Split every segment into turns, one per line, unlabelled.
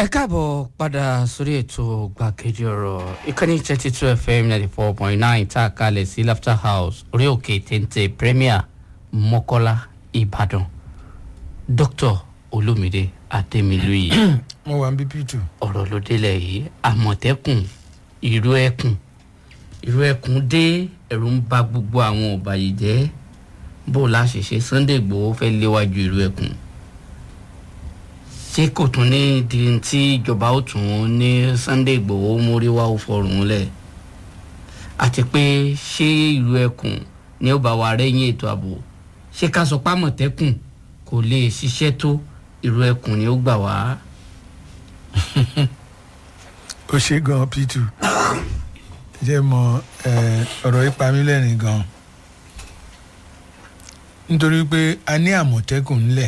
ẹ káàbọ̀ padà sórí ètò gbàgede ọ̀rọ̀ ìkànnì thirty two fm ninety four point nine tá a kalẹ̀ sí laughter house orí òkè téńté premier mọ́kọ́lá ìbàdàn dr olómìdé adémilúyì
mo wà ń bí p2
ọ̀rọ̀ ló délẹ̀ yìí àmọ̀tẹ́kùn ìró ẹkùn ìró ẹkùn dé ẹ̀rù ń ba gbogbo àwọn ọ̀bàyéjẹ́ bó o láṣẹṣe sunday igbòho fẹ́ léwájú ìró ẹkùn ṣé kò tún ní di tí ìjọba ó tún ní sunday igbòho mórí wá ó fọrùn lẹ̀ àti pé ṣé ìró ẹkùn ni ó bá wa rẹ́yìn ètò ààbò ṣé ká sọ pé àmọ̀tẹ́kùn kò lè ṣiṣẹ́ tó ìró ẹkùn ni ó gbà wá.
ó ṣe gan p2 jẹ́ mọ eh, ọ̀rọ̀ ìpamílẹ̀rìn gan nítorí pé a ní àmọ̀tẹ́kùn ńlẹ̀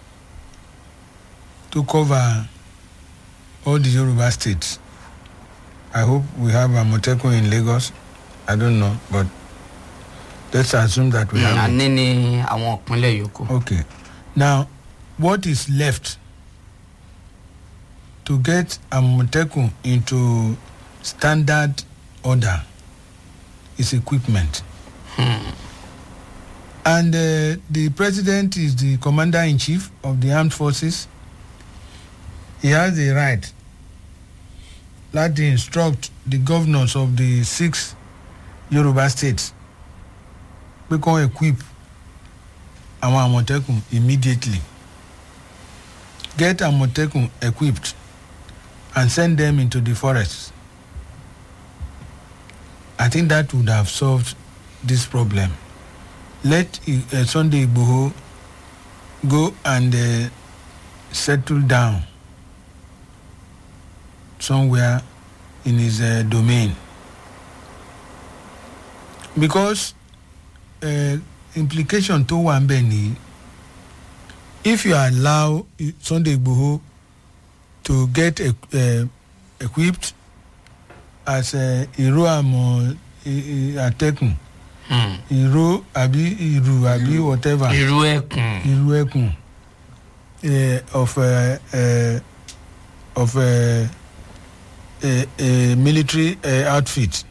to cover all the yoruba states i hope we have àmọ̀tẹ́kùn in lagos i don't know but let's assume that we have it.
àní ní àwọn ìpínlẹ̀ yòókù.
Okay. Now, what is left to get Amotekun into standard order is equipment. And uh, the president is the commander in chief of the armed forces. He has the right that to instruct the governors of the six Yoruba states. We can equip àwọn àmọ̀tẹ́kùn immediately get àmọ̀tẹ́kùn equipped and send them into the forest i think that would have solved this problem let uh, sunday igboho go and uh, settle down somewhere in his uh, domain because uh, implication tó wà ń bẹ̀ nìyí if you allow sunday igboho to get uh, equipped as ìró àmọ̀ àtẹkùn ìró àbí ìrù àbí whatever
ìró ẹkùn.
ìrù ẹkùn uh, of uh, uh, of uh, a, a military uh, outfit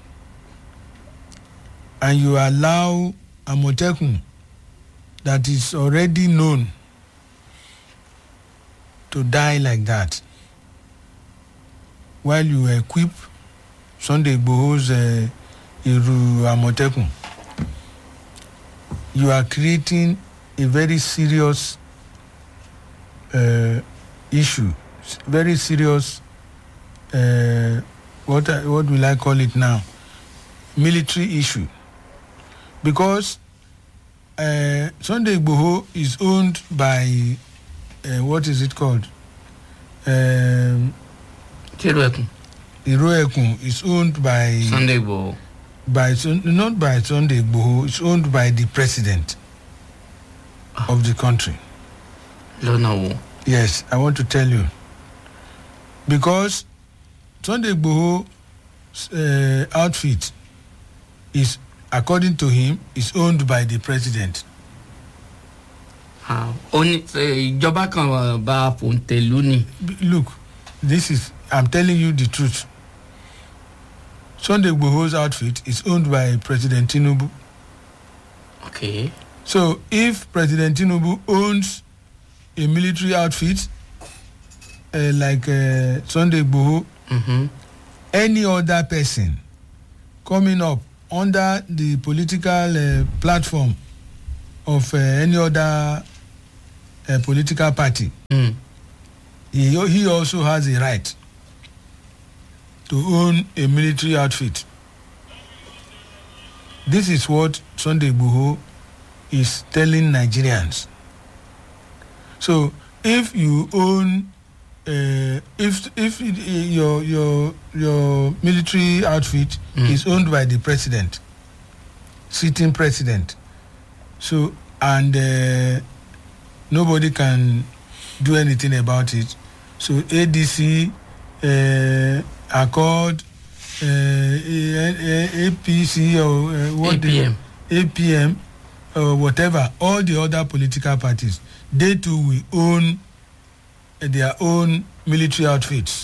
and you allow àmọ̀tẹ́kùn that is already known to die like that while you equip sunday igboho's uh, iru àmọ̀tẹ́kùn you are creating a very serious uh, issue very serious uh, what I- what will i call it now military issue because uh, Sunday Igboho is owned by uh, what is it called? Um,
ìró ẹkùn.
Iroekun is owned by
sunday igbòho.
by Sun- not by Sunday Igboho. It's owned by the president of the country.
lọ́nà wo.
Yes, I want to tell you because Sunday Igboho uh, outfit is according to him is owned by the president.
Ah, ó ní eh, ìjọba kan eh, bá fòǹtẹ̀lú ni.
B- look this is i'm telling you the truth sunday igboho's outfit is owned by president tinubu
ok
so if president tinubu owns a military outfit uh, like uh, sunday igboho
mhm,
any other person coming up under the political uh, platform of uh, any other uh, political party
mm,
he, he also has a right to own a military outfit. This is what Sunday Igboho is telling Nigerians. So if you own, uh, if if it, your your your military outfit
Mm.
is owned by the president, sitting president, so and uh, nobody can do anything about it. So ADC, uh, Accord, uh, A- A- APC or uh, what they-
apm.
APM or whatever, all the other political parties, they too will own their own military outfits.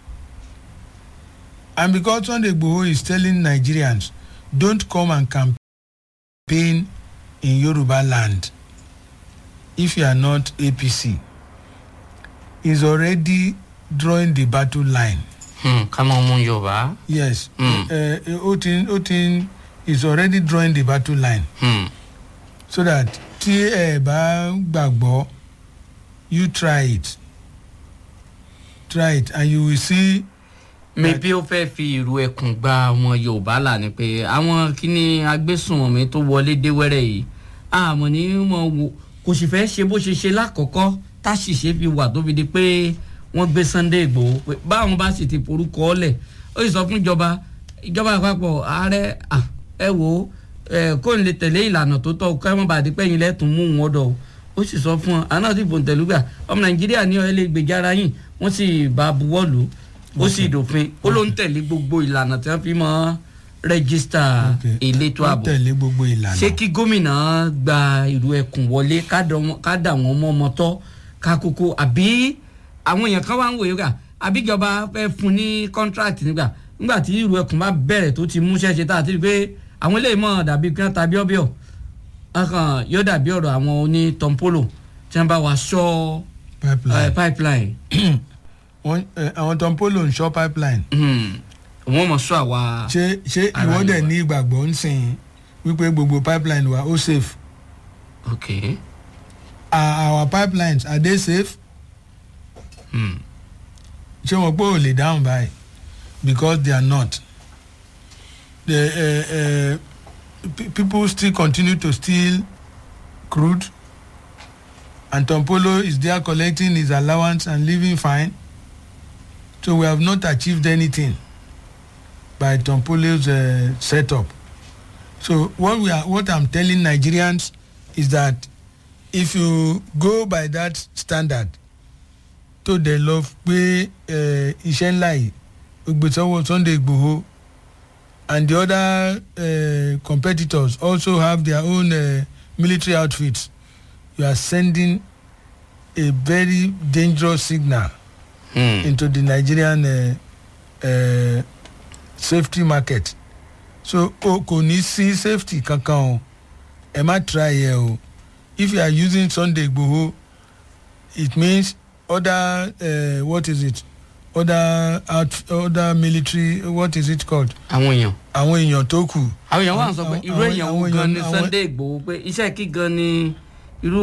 And because Sunday Igboho is telling Nigerians, don't come and campaign in Yoruba land if you are not APC, is already drawing the battle line.
Hmm, ká máa mú yorùbá.
Yes,
Mm.
uh, Otin, Otin is already drawing the battle line
Hmm.
so that tí ẹ bá gbàgbọ́ you try it try it and you will see
mi bí ó fẹ́ fi ìrù ẹkùn gba ọmọ yorùbá là ni pé àwọn kíní agbésùnmọ̀mí tó wọlé dé wẹ́rẹ́ yìí àmọ́ ní mọ̀ wò kò sì fẹ́ ṣe bó ṣe ṣe lákọ̀ọ́kọ́ táṣìṣe fi wà tó fi di pé wọ́n gbé sunday igbòho pé báwọn bá sì ti forúkọ ọ́lẹ̀ ó sì sọ fún ìjọba ìjọba àpapọ̀ ààrẹ à, ẹ wò ó ẹ, kó n lè tẹ̀lé ìlànà tó tọ́ kọ́ ẹ mọ́ bàdí pẹ́yìn lẹ́tùn mú wọn dọ̀ o ó sì sọ fún ọ àná sì fòǹtẹ̀lúgbà ọmọ nàìjíríà ní ọ lè gbèjà ara yìí wọ́n sì bá a buwọ́ lù ú ó sì dòfin ó ló ń tẹ̀lé gbogbo ìlànà tí wọ́n fi mọ́ rẹ́gísítà
Okay.
elétò
ó
ààbò
tẹ̀lé gbogbo ìlànà
ṣé kí gómìnà gba ìlú ẹkùn wọlé ká dà wọn- ká dà wọn mọ́ ọmọ tọ́ ká kókó àbí àwọn èèyàn kan wá ń wòye ká àbíjọba fẹ́ fún ní contract nígbà nígbà tí ìlú ẹkùn bá bẹ̀rẹ̀ tó ti mú ṣẹ́ṣe tá a ti rí i pé àwọn eléyìí mọ̀ dàbí kí wọ́n ta bíọ́bíọ́ ọkàn yóò dàbí ọ̀rọ̀ àwọn oní tọ́ḿpólò tí wọ́n bá wa ṣọ́
pipeline
eh, pipeline
Wọ́n- eh, àwọn tó ń polo ń ṣọ́ pipeline
Hmm. wọ́n mọ̀ ṣọ́ àwa
ṣé ṣé
Ara
ìwọ dẹ̀
Yorùbá.
ní ìgbàgbọ́ ń sìn wípé gbogbo pipeline wa ó safe
ok
are our pipelines are they safe
Hmm.
ṣé wọn pé ò lè dáhùn báyìí because they are not the uh, uh, pe- people still continue to steal crude and tompolo is there collecting his allowance and living fine so we have not achieved anything by tompolo's uh, setup so what we are what i'm telling nigerians is that if you go by that standard tó dẹ̀ lọ pé eh, iṣẹ́ ńlá yìí ó gbé sọ́wọ́ sunday igbòho and the other uh, competitors also have their own uh, military outfits you are sending a very dangerous signal
Hmm.
into the nigerian uh, uh, safety market so o kò ní sí safety kankan o ẹ má try ẹ o if you are using sunday igbòho it means other uh, what is it other out other military what is it called
àwọn èèyàn
àwọn èèyàn tó kù
àwọn èèyàn wà ń sọ pé
Àwọn-
irú èèyàn wo
àwọn
gan
èèyàn-
ni
àwọn-
sunday igbòho pé iṣẹ́ kí gan ni irú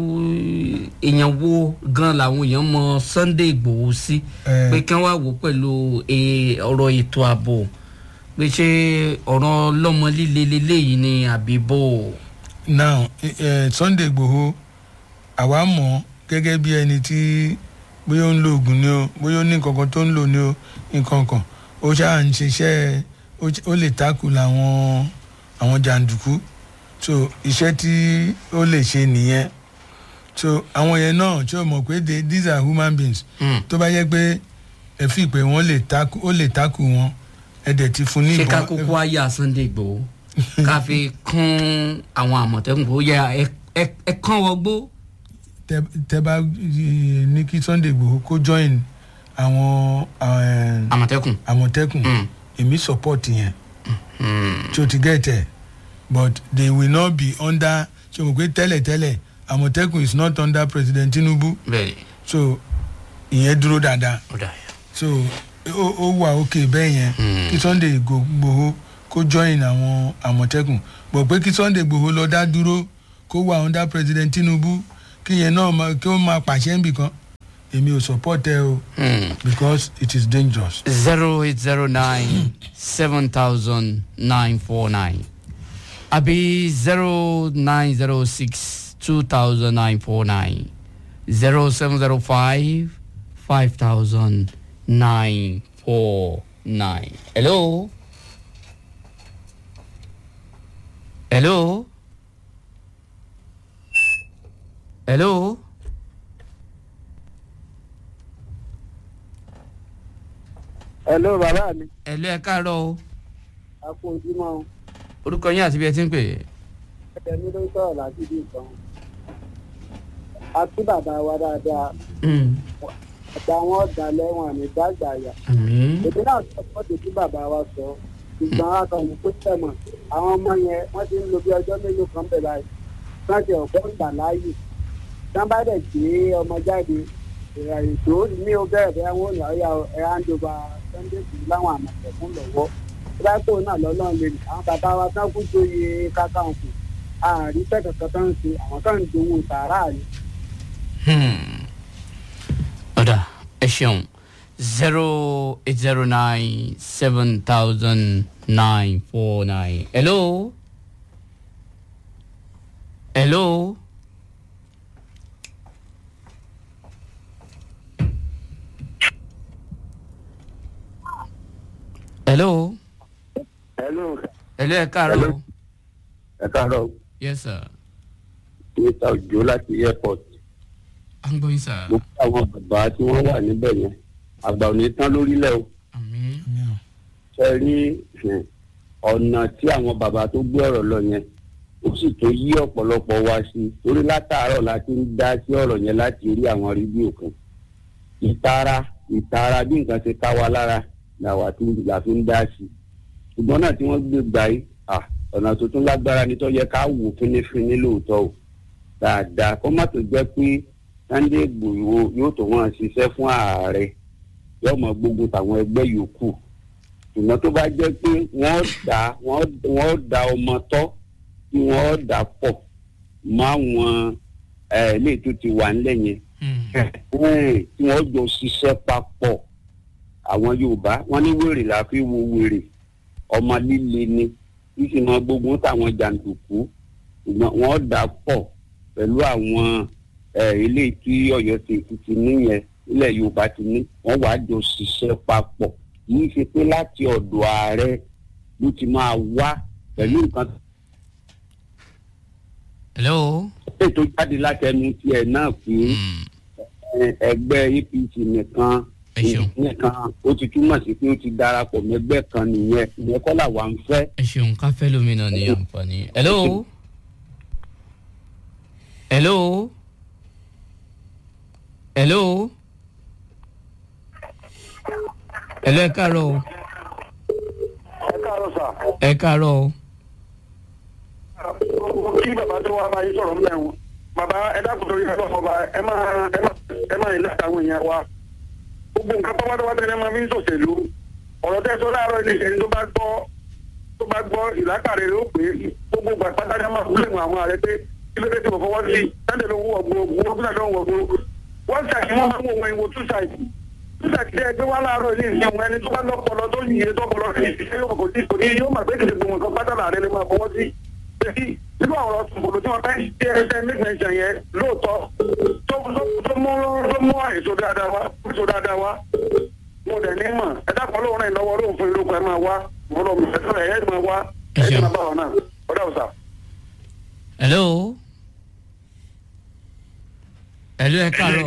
èèyàn wo gan làwọn èèyàn mọ sunday igbòho sí
Eh.
pé kí wọ́n wá wò ó pẹ̀lú eh, ọ̀rọ̀ ètò ààbò pé ṣé ọ̀rọ̀ lọ́mọ líle leléyìí ni àbí bò ó.
now uh, sunday igbòho àwa mọ̀ gẹ́gẹ́ bí ẹni tí bóyá ó ń lo oògùn ni o bóyá ó ní nǹkankan tó ń lò ni o nǹkankan ó ṣáà ń ṣiṣẹ́ ó ṣ- ó lè takù làwọn àwọn jàǹdùkú so iṣẹ́ tí ó lè ṣe nìyẹn so àwọn yẹn náà tí ó mọ̀ pé they- these are human beings
Hmm.
tó bá yẹ pé ẹ fi pé wọ́n lè takù ó lè takù wọn ẹ dẹ̀ ti fún ní
ṣé ká
ìbọn
kókó ayé à sunday igbòho ká fi kún àwọn àmọ̀tẹ́kùn kó yẹ ẹ- ẹ- ẹ kán wọgbó.
tẹ tẹ bá eh, ní kí sunday igbòho kó join àwọn eh,
àmọ̀tẹ́kùn.
àmọ̀tẹ́kùn
Mm.
èmi support yẹn
Hmm.
tí o ti get ẹ but they will not be under so mo pe tẹ́lẹ̀tẹ́lẹ̀ àmọ̀tẹ́kùn is not under president tinubu
bẹ́ẹ̀ni
so ìyẹn dúró dáadáa
ó dà yà.
so ó ó wà òkè bẹ́ẹ̀ yẹn
Mm.
kí sunday igbòho kó join àwọn àmọ̀tẹ́kùn but pé kí sunday igbòho lọ dá dúró kó wà under president tinubu kí yẹn náà máa- kí ó máa pàṣẹ níbìkan èmi ò support ẹ o
Hmm.
because it is dangerous.
zero eight zero nine seven thousand nine four nine àbí zero nine zero six two thousand nine four nine zero seven zero five five thousand nine four nine. hello. hello. hello.
hello bàbá mi
hello ẹ káàárọ̀ o
a kú ojúmọ́ o
orúkọ yín àti bí ẹ ti ń pè é.
ẹ̀jẹ̀ mi ló ń sọ̀rọ̀ láti bí nǹkan a tún bàbá wa dáadáa
Mm.
àgbà wọn dalẹ̀ wọn àmì dágbà yà
àmín
èmi náà sọ fún ọdún tí bàbá wa sọ ṣùgbọ́n akọni kó tẹ̀mọ̀ àwọn ọmọ yẹn wọ́n ti ń lo bí ọjọ́ mélòó kan bẹ̀ báyìí wọ́n ti ọ̀gbọ́n gbà láàyè tán bá dẹ̀ gbé ọmọ jáde ìrìn tó ní o bẹ̀rẹ̀ bẹ́ẹ̀ wọ́n ní ọ̀yà ẹ̀ áńdọ̀bà sunday kù láwọn àmọ̀tẹ̀kùn lọ́wọ́ tíráàtò náà lọ́lọ́run lè àwọn bàbá wa tán kú jóye kákàǹkù àárín tẹ̀kẹ̀kẹ̀ tán ń ṣe àwọn tán ń dowó sàárà ni.
Hmm. ọ̀dà ẹ ṣeun zero eight zero nine seven thousand nine four nine. hello. hello. hello.
hello
hello ẹ káàárọ̀.
Hello. ẹ káàárọ̀
yes sir.
mr ojo láti airport
à ń gbọ́ yín sir.
mo kí àwọn bàbá tí wọ́n wà níbẹ̀ yẹn àgbà ò ní tán lórílẹ̀ o
àmín.
Yeah.
ṣe rí hmm, ọ̀nà tí àwọn bàbá tó gbé ọ̀rọ̀ lọ yẹn ó sì tó yí ọ̀pọ̀lọpọ̀ wa sí i torí látàárọ̀ la ti ń dá sí ọ̀rọ̀ yẹn láti orí àwọn rédíò kan ìtara ìtara bí nǹkan ṣe ká wa lára làwa tí la fi ń dá sí i ṣùgbọ́n náà tí wọ́n gbé gbà yìí ah, ọ̀nà tó tún lágbára ni tó yẹ ká wò fínífíní lóòótọ́ o dáadáa kó má tó jẹ́ pé Sunday Igboho yóò tó wọn ṣiṣẹ́ fún ààrẹ yóò mọ gbógun tàwọn ẹgbẹ́ yòókù ṣùgbọ́n tó bá jẹ́ pé wọ́n dá wọ́n dá ọmọ tọ́ tí wọ́n dà pọ̀ mọ́ àwọn ilé tó ti wà nílẹ̀ yẹn
Hmm.
Ẹ̀, tí wọ́n jọ ṣiṣẹ́ papọ̀ àwọn Yorùbá wọ́n ní wèrè la fi wo wèrè ọmọ líle ni tí sì máa gbógun táwọn jàǹdùkú ṣùgbọ́n wọ́n dà pọ̀ pẹ̀lú àwọn ẹ̀, ilé tí Ọ̀yọ́ ti ti níyẹn ilẹ̀ Yorùbá ti ní wọ́n wàá jọ ṣiṣẹ́ papọ̀ yìí ṣe pé láti ọ̀dọ̀ ààrẹ ló ti máa wá pẹ̀lú nǹkan
hello.
tó jáde látẹnu tiẹ̀ náà pé
Hmm.
ẹ, ẹgbẹ́ APC nìkan
ẹ ṣeun.
nìkan ó ti túmọ̀ sí pé ó ti darapọ̀ mẹ́gbẹ́ kan nìyẹn ìyẹn kọ́ làwa ń fẹ́.
ẹ ṣeun ká fẹ́ lómi náà ní àǹfààní. hello. hello. hello. hello ẹ káàárọ̀ o.
ẹ káàárọ̀ sà.
ẹ káàárọ̀ o.
kí bàbá tó wá máa yí sọ̀rọ̀ mẹ́rin bàbá ẹ dákun torí ẹ lọ́kọ̀ bá ẹ máa ẹ máa ẹ máa ilé àtàwọn èèyàn wa gbogbo nǹkan pátápátá tẹ́lẹ̀ máa fi ń ṣòṣèlú ọ̀rọ̀ tẹ́ sọ láàárọ̀ ilé ìṣẹ́ni tó bá gbọ́ tó bá gbọ́ ìlàkàrẹ̀ ló pé gbogbo gbà pátá ní a máa fúlẹ̀ mọ́ àwọn ààrẹ pé kí ló dé tí mo fọwọ́ sí sáńdẹ̀ ló ń wọ̀ gbogbo gbogbo náà ló ń wọ̀ gbogbo wọ́n ṣàkí wọ́n máa ń wọ̀ wọ́n ìwò two side two side tẹ́ ẹgbẹ́ wá láàárọ̀ ilé ìṣẹ́ wọn ẹni tó bá lọ́pọlọ tó yìí tó kọlọ sí ìṣẹ́ yóò kò sí kò ní yóò máa gbé kìlì gbogbo nǹkan pátá láàrẹ lè máa fọwọ́ sí èyí nínú àwọn ọ̀rọ̀ tòkòtò tí wọ́n fẹ́ ṣe ẹsẹ̀ nígbàgbọ́ yẹn lóòótọ́ tó tó- tó mú tó mú àìsó dáadáa wá àìsó dáadáa wá mo dẹ̀ ní mọ̀ ẹ dákun lóun rìn lọ́wọ́ lóun fún irúkọ ẹ máa wá bọ́lọ̀ mi ẹ̀sọ́ ẹ̀ ẹ̀ máa wá ẹ̀ ẹ̀ máa bá wọn náà ọ̀dà ọ̀sà.
hello. hello ẹ káàárọ̀ o.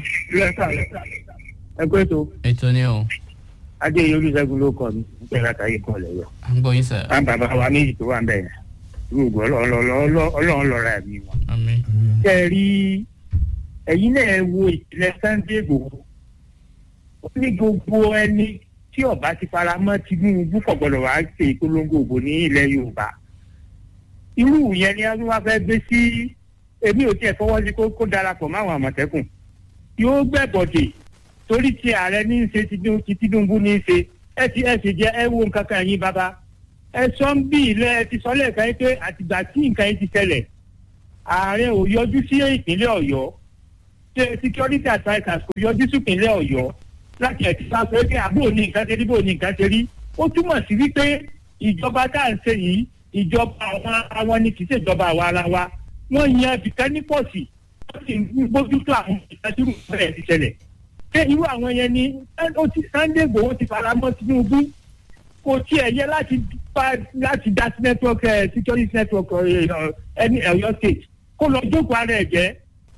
ẹ pé tó
ètò ni o.
adé olùṣègùn ló kọ mi nípa látàrí kan lẹyọ
à ń gbọ́ yín sir.
àwọn bàbá wa méjì tó wà ń bẹ yẹn gbogbo ọlọ́run lọ́ra ẹ̀mí wọn.
àmín.
ṣe é rí ẹ̀yin náà wo ìpìlẹ̀ Sunday Igboho ó ní gbogbo ẹni tí ọba ti fara mọ́ Tinubu kò gbọdọ̀ wá ṣe ìpolongo òbò ní ilẹ̀ Yorùbá irú yẹn ni wọ́n wá fẹ́ gbé sí èmi ò tiẹ̀ fọwọ́ sí kó- kó darapọ̀ máwọn àmọ̀tẹ́kùn yóò gbẹ̀bọ̀dè torí ti ààrẹ ní í ṣe Tinubu- ti Tinubu ní í ṣe ẹ ti ẹ sì jẹ ẹ wo nǹkan kan yín bàbá ẹ sọ ń bí ilẹ̀ ẹ ti sọ lẹ́ẹ̀kan yín pé àtìgbà tí nǹkan yín ti ṣẹlẹ̀ ààrẹ ò yọjú sí ìpínlẹ̀ Ọ̀yọ́ ṣe security advisers kò yọjú sí ìpínlẹ̀ Ọ̀yọ́ láti ẹ̀ ti sá pé pé àbúrò ní nǹkan ṣe rí bò ní nǹkan ṣe rí ó túmọ̀ sí wípé ìjọba tá à ń ṣe yìí ìjọba àwọn àwọn ni kì í ṣèjọba àwa ara wa wọ́n yan ibìkan ní pọ̀sì wọ́n sì ń bójútó àwọn ìtàjúrù bẹ́ẹ̀ ti ṣẹlẹ̀ ṣé irú àwọn yẹn ni ó ti Sunday Igboho ti fara mọ́ Tinubu kò tiẹ̀ yẹ láti bá láti dá sí network ẹ̀ security network ẹ̀ ẹni Ọ̀yọ́ state kó lọ jókòó ara ẹ̀ jẹ́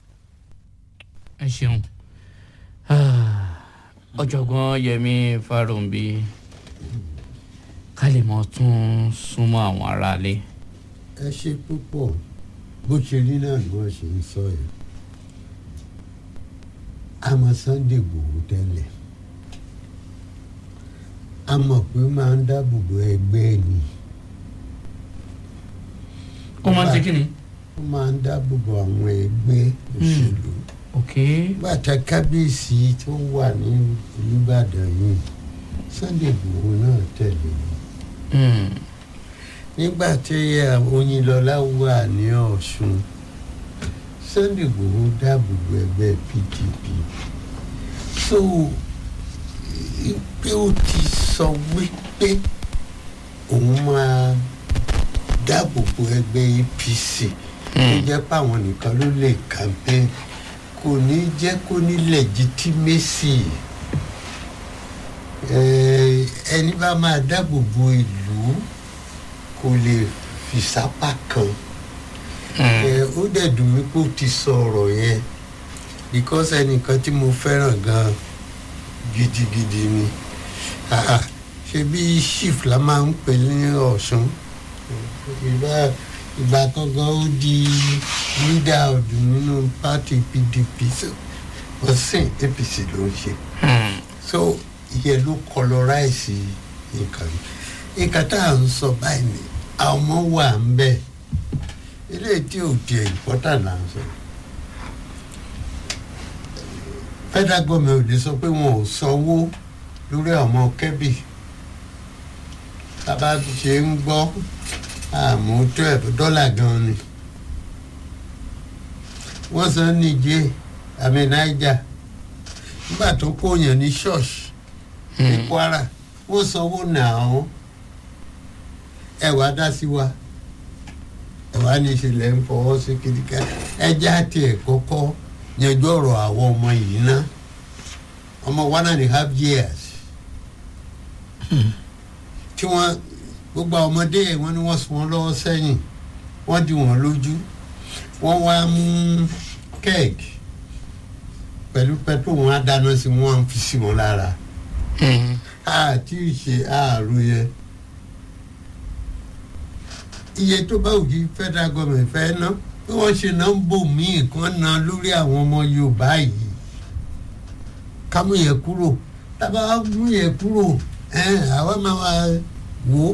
ẹ ṣeun ọ̀jọ̀gbọ́n Yẹmí Fáròǹbí ká lè mọ tún súnmọ́ àwọn aráalé.
ẹ ṣe púpọ̀ bó ṣe rí náà ni wọ́n ṣe ń sọ yẹn àmọ́ sunday gbòòrò tẹ́lẹ̀ a mọ̀ pé ó máa ń dáàbò bo ẹgbẹ́ ni
ó máa ń ṣe kí ni.
ó máa ń dáàbò bo àwọn ẹgbẹ́ òṣèlú
ok
bàtà kábíyèsí tó wà ní olùbàdàn yìí sunday gbòòrò náà tẹ̀lé ni
Hmm.
nígbà tí oyinlọlá wà ní ọ̀ṣun sunday igbòho dáàbò bo ẹgbẹ́ pdp so pé ó ti sọ wípé òun máa dáàbò bo ẹgbẹ́ apc ó jẹ́ páwọn nìkan ló lè campaign kò ní jẹ́ kó ní legitimacy Eh, ẹni bá máa dáàbò bo ìlú kò lè fi sápá kan ẹ ó dẹ̀ dùn mí pé ó ti sọ ọ̀rọ̀ yẹn because ẹnìkan tí mo fẹ́ràn gan gidigidi ni Ah, ṣe bí chief la máa ń pè ní ọ̀ṣun ìgbà ìgbà kankan ó di leader ọdún nínú party pdp so ọ̀sìn apc ló ń ṣe
Hmm.
so ìyẹn ló colorize nǹkan nǹkan tá à ń sọ báyìí ni àwọn ọmọ wà ń bẹ eléyìí tí ò tiẹ̀ important là ń sọ federal government ò lè sọ pé wọn ò sanwó lórí ọmọ kẹ́bì tábà ṣe ń gbọ́ àmú twelve dọ́là gan ni wọ́n san níjẹ́ àmì niger nígbà tó kóyàn ní ṣọ́ọ̀ṣì ní kwara wọ́n sanwó nàá ẹ̀wà dá sí wa ẹ̀wà ní ìṣẹ̀lẹ̀ ń fọwọ́ sí kìdíkà ẹja àti ẹ̀ kọ́kọ́ yanjú ọ̀rọ̀ àwọn ọmọ yìí ná ọmọ one and a half years tí wọ́n gbogbo àwọn ọmọdé yẹn wọ́n ní wọ́n sùn wọ́n lọ́wọ́ sẹ́yìn wọ́n di wọ́n lójú wọ́n wá mú kẹ́ẹ̀kì pẹ̀lú pẹtrol wọn á dáná sí wọn á fi sí wọn lára
Hmm.
àti ìṣe ààrùn yẹn iye tó bá òjì federal government fẹ́ ná bí wọ́n ṣe ná ń bò míì kan ná lórí àwọn ọmọ yorùbá yìí ká mú yẹn kúrò tábà wá mú yẹn kúrò ẹn àwa máa wá wò ó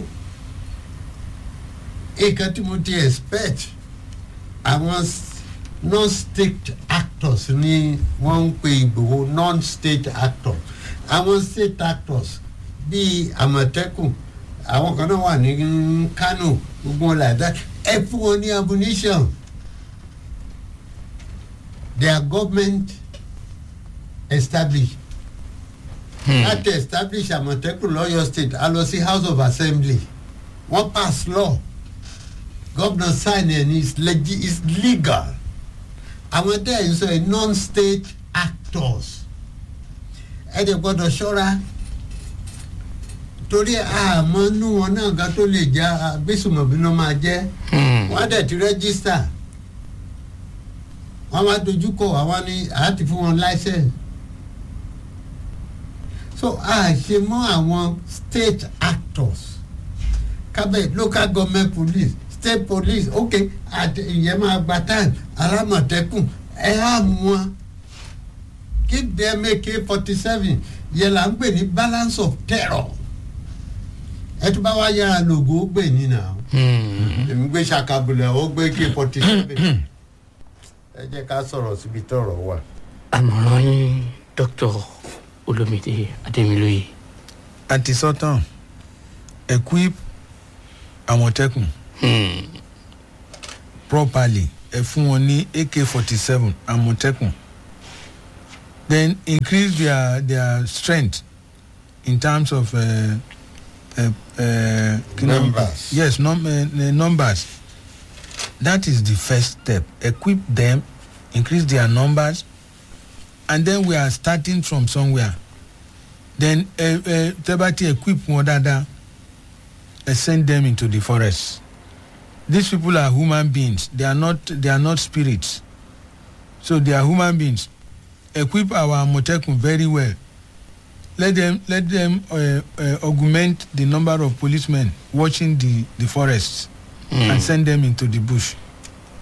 nǹkan tí mo ti expect àwọn s- non-state actors ni wọ́n ń pe ìgbòho non-state actors àwọn state actors bíi àmọ̀tẹ́kùn àwọn kan náà wà ní kánò gbogbo wọn like that ẹ fún wọn ní ammunition their government established láti establish àmọ̀tẹ́kùn lọ́yọ̀ state a lọ sí house of assembly wọ́n pass law governor sign and it's, legi- it's legal àwọn tẹ́ ẹ̀ ń sọ ẹ̀ non-state actors ẹ dẹ̀ gbọ́dọ̀ ṣọ́ra torí àmọ́ inú wọn náà gan tó lè já agbésùmọ̀bí náà máa jẹ́
Hmm.
wọ́n á dẹ̀ ti rẹ́gísítà wọ́n máa dojúkọ àwọn ní àti fún wọn láìsẹ̀nsì so a ṣe mọ́ àwọn state actors kábẹ́ local government police state police ok àti ìyẹn máa gba time alámọ̀tẹ́kùn ẹ̀ á mú wọn keep them ak forty seven yẹn là ń pè ní balance of terror ẹ tún bá wá yára lògó ó gbè ní nà ó
Hmm.
èmi gbé ṣàkàbùlẹ̀ ó gbé k forty seven ẹ jẹ́ ká sọ̀rọ̀ síbi tọ̀rọ̀ wà.
àmọ̀ràn yín dr olomide ademiloye.
antisọ́tàn equip àmọ̀tẹ́kùn
Hmm.
properly ẹ fún wọn ní ak forty seven àmọ̀tẹ́kùn then increase their their strength in terms of uh, uh, uh, kí ni-
Numbers.
yes num uh, numbers that is the first step equip them increase their numbers and then we are starting from somewhere then uh, uh, tẹ́bátì equip wọn dáadáa uh, send them into the forest these people are human beings they are not they are not spirits so they are human beings equip our amotekun very well let them let them uh, uh, augment the number of policemen watching the the forests
Hmm.
and send them into the bush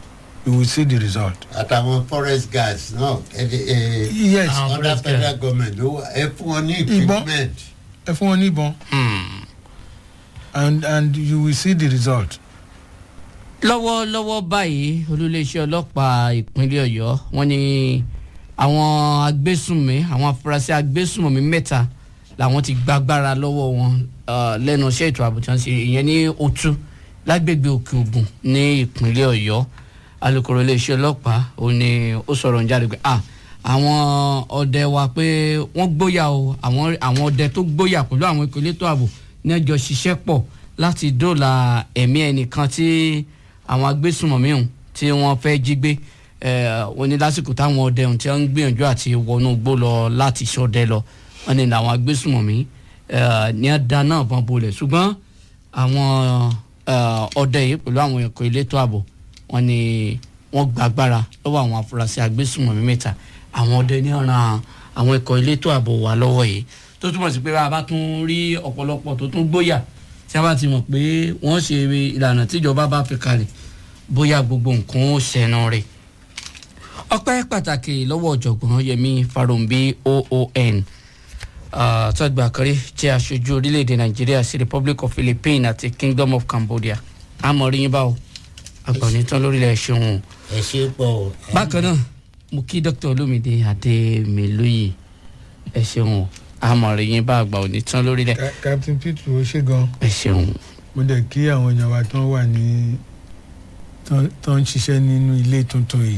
you will see the result.
àtàwọn forest guards náà ẹ ẹ
yes
Àwọn
under
forest
federal government ló wà ẹ fún wọn ní
Ìbọn.
equipment.
ẹ fún wọn ní ìbọn
Hmm.
and and you will see the result.
lọ́wọ́lọ́wọ́ báyìí olúléeṣẹ́ ọlọ́pàá ìpínlẹ̀ ọ̀yọ́ wọ́n ní àwọn agbésùnmí àwọn afurasí agbésùnmí mẹ́ta làwọn ti gbàgbára lọ́wọ́ wọn ah, lẹ́nu iṣẹ́ ètò ààbò tí wọ́n ṣe ìyẹn ní otu lágbègbè òkè ògùn ní ìpínlẹ̀ ọ̀yọ́ alūkkóró iléeṣẹ́ ọlọ́pàá ó ní ó sọ̀rọ̀ ń jáde pé ah àwọn ọdẹ wa pé wọ́n gbóyà o àwọn àwọn ọdẹ tó gbóyà pẹ̀lú àwọn ikọ̀ elétò ààbò ní ẹjọ́ ṣiṣẹ́ pọ̀ láti dóòlà ẹ̀mí ẹnìkan tí àwọn agbésùnmọ̀mí ọ̀hún tí wọ́n fẹ́ jí gbé eh, wọ́n ní lásìkò táwọn ọdẹ ọ̀hún tí wọ́n ń gbìyànjú àti wọnú igbó lọ láti ṣọdẹ lọ wọ́n ní làwọn agbésùnmọ̀mí eh, ní ẹ̀dá náà bọ́n bolẹ̀ ṣùgbọ́n àwọn eh, ọdẹ yìí pẹ̀lú àwọn ẹ̀kọ́ elétò ààbò wọ́n ní wọ́n gbàgbára lọ́wọ́ àwọn afurasí agbésùnmọ̀mí mẹ́ta àwọn ọdẹ ní ọ̀ràn àwọn ẹ̀kọ́ elétò ààbò wà lọ́wọ́ yìí tó túmọ̀ sí pé bá a bá tún rí ọ̀pọ̀lọpọ̀ tó tún gbóyà tí a bá ti mọ̀ pé wọ́n ṣe ìlànà tíjọba bá fi kalẹ̀ bóyá gbogbo nǹkan ó ṣẹ̀nà rẹ̀ ọpẹ́ pàtàkì lọ́wọ́ ọ̀jọ̀gbọ́n yẹmi farumbi oon tọ́gbà kọrí jẹ́ aṣojú orílẹ̀-èdè nàìjíríà sí republic of philippines àti kingdom of cambodia àmọ́ rí yín báwo àgbọ̀nìtàn lórílẹ̀ ṣeun o
ẹ ṣe pọ̀ o.
bákan náà mo kí dr olómìdé adémilóye ẹ ṣeun o àmọ́ rí yín bá àgbà onítàn lórílẹ̀
Ca- captain peter ó ṣe gan
ẹ ṣeun
mo dẹ̀ kí àwọn èèyàn wa tó wà ní tó- tó ń ṣiṣẹ́ nínú ilé tuntun yìí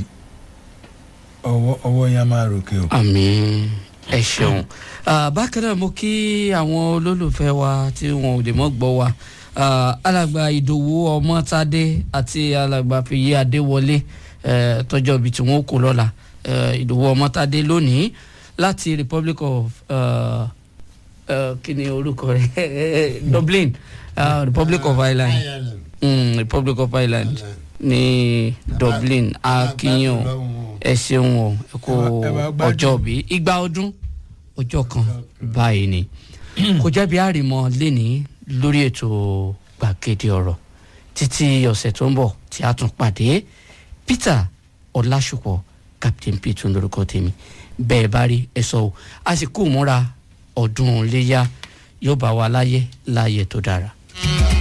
ọwọ́ ọwọ́ yẹn á máa ròkè o.
àmì ẹ ṣeun Ah, bákan náà mo kí àwọn olólùfẹ́ wa tí wọn ò lè mọ́ gbọ́ wa Ah, alàgbà ìdòwú ọmọtádé àti alàgbà fìyí adéwọlé eh, tọjọ́ ibi tí wọ́n kò lọ́la Eh, ìdòwú ọmọtádé lónìí láti republic of uh, uh, kí ni orúkọ rẹ̀ dublin uh, republic of ireland
Ireland.
mm, republic of ireland ní dublin akínyàn ẹ ṣeun o ẹ kó
Ẹ bá- ẹ bá gbádùn.
ọjọ́ bí igba ọdún ọjọ́ kan báyìí ni kò jẹ́bi àrìmọ lẹ́ni lórí ètò gbàgede ọ̀rọ̀ títí ọ̀sẹ̀ tó ń bọ̀ tí a tún pàdé peter ọlásùpọ̀ captain peter lórúkọ tèmi bẹ́ẹ̀ bá rí ẹ sọ o a sì kú múra ọdún iléyà yóò bá wa láyé láyé tó dára.